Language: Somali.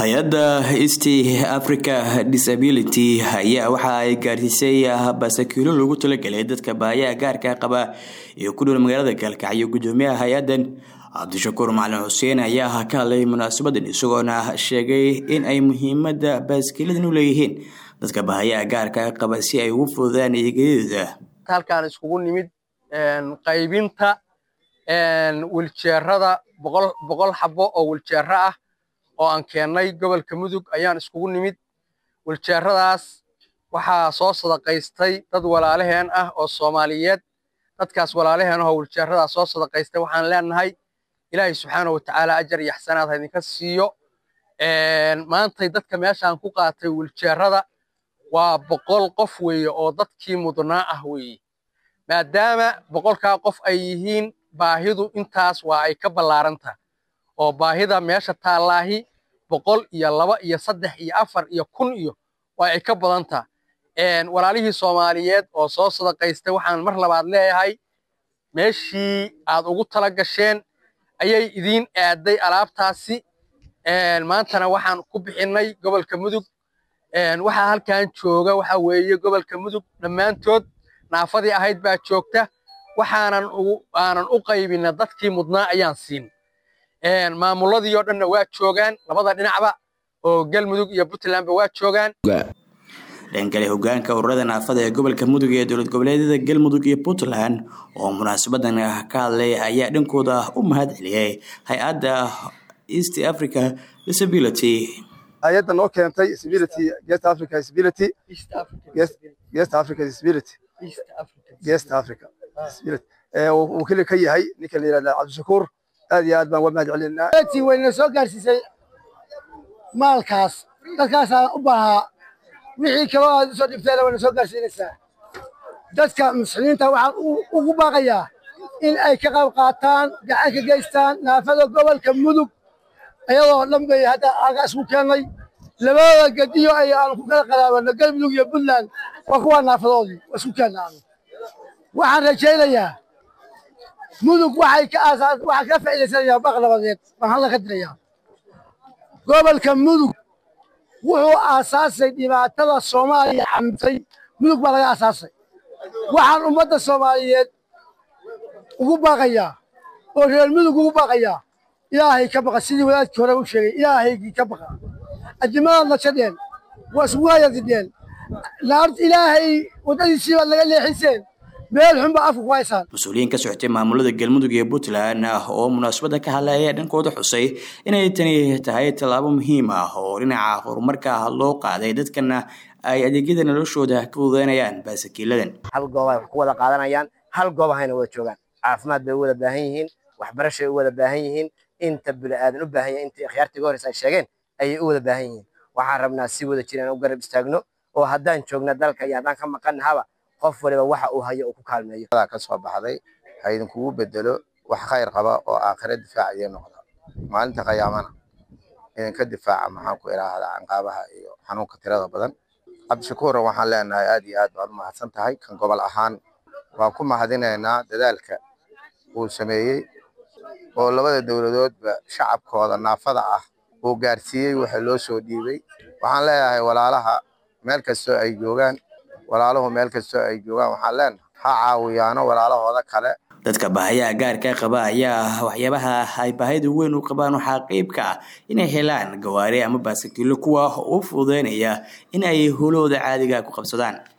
hay-adda east africa disability ayaa waxa ay gaarsiisay baasakiilo loogu talagelay dadka baayaha gaarka qaba iyo ku dhowl magaalada gaalkacyo gudoomiyaha hay-adan cabdishakuur macalin xuseen ayaa ka hadlay munaasabadan isagoona sheegay in ay muhiimada baaskiiladan u leeyihiin dadka baayaha gaarka qaba si ay ugu fududaan eegyadooda halkaan iskugu nimid qaybinta wiljeerada boqol xabo oo wiljeero ah oo aan keennay gobolka mudug ayaan iskugu nimid wiljeeradaas waxaa soo sadaqaystay dad walaalaheen ah oo soomaaliyeed dadkaas walaalaheen ahoo wiljeeradaas soo sadaqaystay waxaan leenahay ilaahay subxaana watacaala ajar iyo axsanaad ha idinka siiyo maantay dadka meeshaan ku qaatay wiljeerada waa boqol qof weeye oo dadkii mudnaa ah weeye maadaama boqolkaa qof ay yihiin baahidu intaas waa ay ka ballaaranta oo baahida meesha taallaahi boqol iyo laba iyo saddex iyo afar iyo kun iyo waa ay ka badanta walaalihii soomaaliyeed oo soo sadaqaystay waxaan mar labaad leeyahay meeshii aad ugu tala gasheen ayay idiin aaday alaabtaasi maantana waxaan ku bixinnay gobolka mudug waxaa halkan jooga waxa weeye gobolka mudug dhammaantood naafadii ahayd baa joogta waxaanan aanan u qaybina dadkii mudnaa ayaan siin maamuladii oo dhanna waa joogaan labada dhinacba oo galmudug iyo puntlandba waa joogaan dhankale hogaanka ururada naafada ee gobolka mudug ee dowlad goboleedyada galmudug iyo puntland oo munaasabadan ka hadlay ayaa dhankooda u mahad celiyay hay-adda east africa disability hay-adda noo keentay disability East Africa disability East Africa disability East Africa disability ee uu kale ka yahay ninka la yiraahdo Cabdishakuur aad iyo aad baan uga mahad celinaa tii wayna soo gaarsiisay maalkaas dadkaas u baahaa wixii kale aad soo dhibteen wayna soo gaarsiinaysaa dadka muslimiinta waxaan ugu baaqayaa in ay ka qayb qaataan gacan ka geystaan naafada gobolka mudug iyadoo dhan bay hadda aga isku keennay labada gediyo ay aanu ku kala qalaabano galmudug iyo puntland waa kuwa naafadoodii waa isku keenna aanu waxaan rajaynayaa mudug waxay ka aasaas waxaa ka faa'iidaysanayaa baq nabadeed baan hadda ka dirayaa gobolka mudug wuxuu aasaasay dhibaatada soomaaliya xamtay mudug baa laga aasaasay waxaan ummadda soomaaliyeed ugu baaqayaa oo reer mudug ugu baaqayaa ilaahay ka baqa sidii wadaadkii hore u sheegay ilaahaygii ka baqa adimadaad nashadeen waa isugu hayadideen naarta ilaahay waddadiisii baad naga leexiseen meel xun baa afka ku haysaan mas-uuliyiin ka socotay maamulada galmudug iyo puntland oo munaasabada ka hadlay ayaa dhankooda xusay inay tani tahay tallaabo muhiim ah oo dhinaca horumarka loo qaaday dadkana ay adeegyada noloshooda ka fududeynayaan baasakiiladan hal goob ay wax ku wada qaadanayaan hal goob ahayna wada joogaan caafimaad bay u wada baahan yihiin waxbarashay u wada baahan yihiin inta bini'aadan u baahan yahay intii akhyaartiga horeysa ay sheegeen ayay u wada baahan yihiin waxaan rabnaa si wada jiraan u garab istaagno oo haddaan joogna dalka iyo haddaan ka maqannahaba qof waliba waxa uu hayo uu ku kaalmeeyo ka soo baxday ha idinkugu bedelo wax khayr qaba oo aakhire difaaciyo noqda maalinta qiyaamana idinka difaaca maxaan ku idhaahdaa canqaabaha iyo xanuunka tirada badan cabdishakuura waxaan leenahay aad iyo aad baad u mahadsan tahay kan gobol ahaan waan ku mahadinaynaa dadaalka uu sameeyey oo labada dowladoodba shacabkooda naafada ah uu gaarsiiyey waxa loo soo dhiibay waxaan leeyahay walaalaha meel kastoo ay joogaan walaaluhu meel kastoo ay joogaan waxaan leenahay ha caawiyaano walaalahooda kale dadka baahayaha gaarka qaba ayaa waxyaabaha ay baahida weyn u qabaan waxaa qeyb ka ah inay helaan gawaari ama baasakiilo kuwa u fududeynaya in ay howlahooda caadiga ku qabsadaan